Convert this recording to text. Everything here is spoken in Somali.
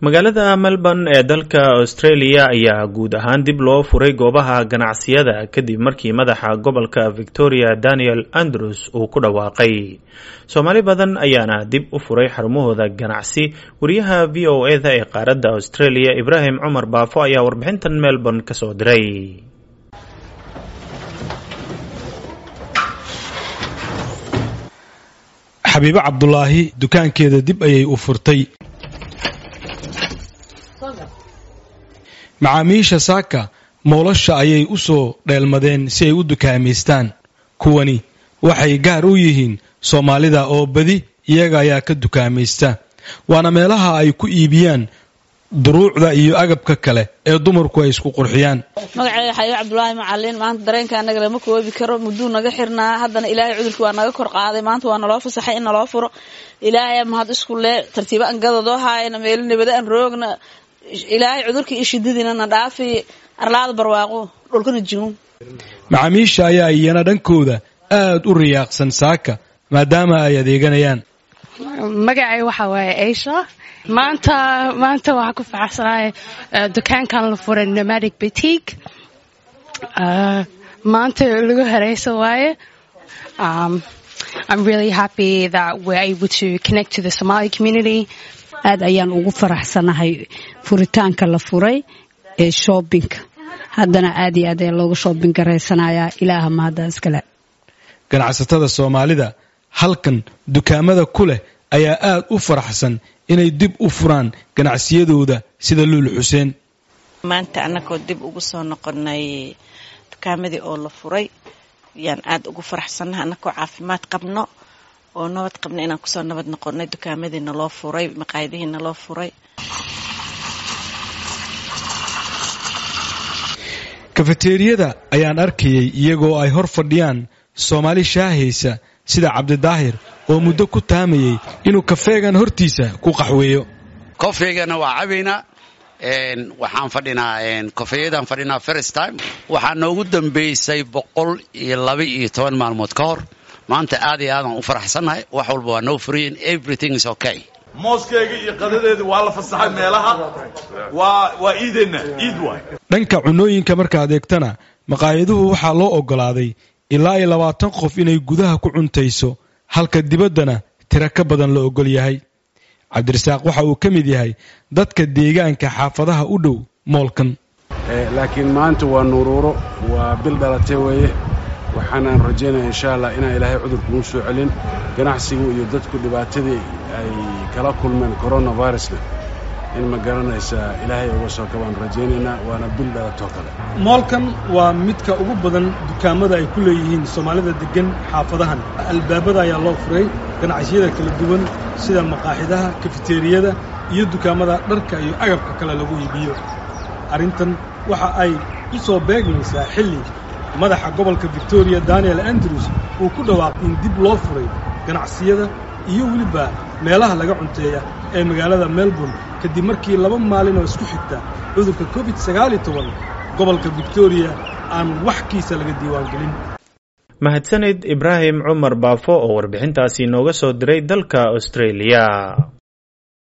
magaalada melbourne ee dalka australia ayaa guud ahaan dib loo furay goobaha ganacsiyada kadib markii madaxa gobolka victoria daniel andrews uu ku dhawaaqay soomaali badan ayaana dib u furay xarumahooda ganacsi wariyaha v o e da ee qaaradda australia ibraahim cumar baafo ayaa warbixintan melbourne kasoo diray xabiibo cabdulaahi dukaankeeda dib ayay u furtay macaamiisha saaka moolasha ayay u soo dheelmadeen si ay u dukaamaystaan kuwani waxay gaar u yihiin soomaalida oo badi iyaga ayaa ka dukaamaysta waana meelaha ay ku iibiyaan duruucda iyo agabka kale ee dumarku ay isku qurxiyaan magaceyga xabiib cabdulaahi macalin maanta dareenka anaga lama koobi karo mudduu naga xirnaa haddana ilaahay cudurkii waa naga kor qaaday maanta waa naloo fasaxay in naloo furo ilaahay mahad isku lee tartiiba an gadadoo haayana meelo nabada an roogna ilaahay cudurkii iyo shidadiina na dhaafi arlaada barwaaqo dhulkana jigun macaamiisha ayaa iyana dhankooda aad u riyaaqsan saaka maadaama ay adeeganayaan magacay waxaa waaye aisha maanta maanta waxaa ku faraxsanahay dukaankan la furay nomadic boutique maanta lagu hareysa waaye I'm really happy that we're able to connect to the Somali community aad ayaan ugu faraxsanahay furitaanka la furay ee shoobinka haddana aad iyo aad ayaa looga shoobin garaysanayaa ilaaha mahadda iskale ganacsatada soomaalida halkan dukaamada ku leh ayaa aad u faraxsan inay dib u furaan ganacsiyadooda sida luul xuseen maanta annagoo dib ugu soo noqonay dukaamadii oo la furay yaan aad ugu faraxsannahay annagoo caafimaad qabno oo nabad qabna inaan kusoo nabad noqonay dukaamadii naloo furay maqaayadihii naloo furay kafeteeriyada ayaan arkayay iyagoo ay hor fadhiyaan soomaali shaahaysa sida cabdidaahir oo muddo ku taamayay inuu kafeegan hortiisa ku qaxweeyo kofeygana waa cabaynaa waxaan fadhinaa kofeeyadaan fadhinaa first time waxaa noogu dambeysay boqol iyo laba iyo toban maalmood ka hor maanta aad iyo aadaan u faraxsannahay wax walba waa noo furiyin everything is okay mooskeyga iyo qadadeeda waa la fasaxay meelaha waa waa iideenna iid waay dhanka cunooyinka markaad eegtana maqaayaduhu waxaa loo oggolaaday ilaa iyo labaatan qof inay gudaha ku cuntayso halka dibaddana tiro ka badan la oggol yahay cabdirasaaq waxa uu ka mid yahay dadka deegaanka xaafadaha u dhow moolkan laakiin maanta waa nuruuro waa bil dhalatay weeye waxaanaan rajaynaya insha allah inaan ilaahay cudurkugu soo celin ganacsigu iyo dadku dhibaatadii ay kala kulmeen coronavirusna in ma garanaysaa ilaahay uga soo kabaan rajaynaynaa waana bil dhalatoo kale moolkan waa midka ugu badan dukaamada ay ku leeyihiin soomaalida deggan xaafadahan albaabada ayaa loo furay ganacsiyada kala duwan sida maqaaxidaha kafeteeriyada iyo dukaamada dharka iyo agabka kale lagu iibiyo arrintan waxa ay u soo beegmaysaa xilli madaxa gobolka victoria daniel andrews uu ku dhawaaqay in dib loo furay ganacsiyada iyo weliba meelaha laga cunteeya ee magaalada melbourne kadib markii laba maalin oo isku xigta cudurka covid sagaal iyo toban gobolka victoria aan wax kiisa laga diiwaangelin mahadsanid ibraahim cumar baafo oo warbixintaasi nooga soo diray dalka australia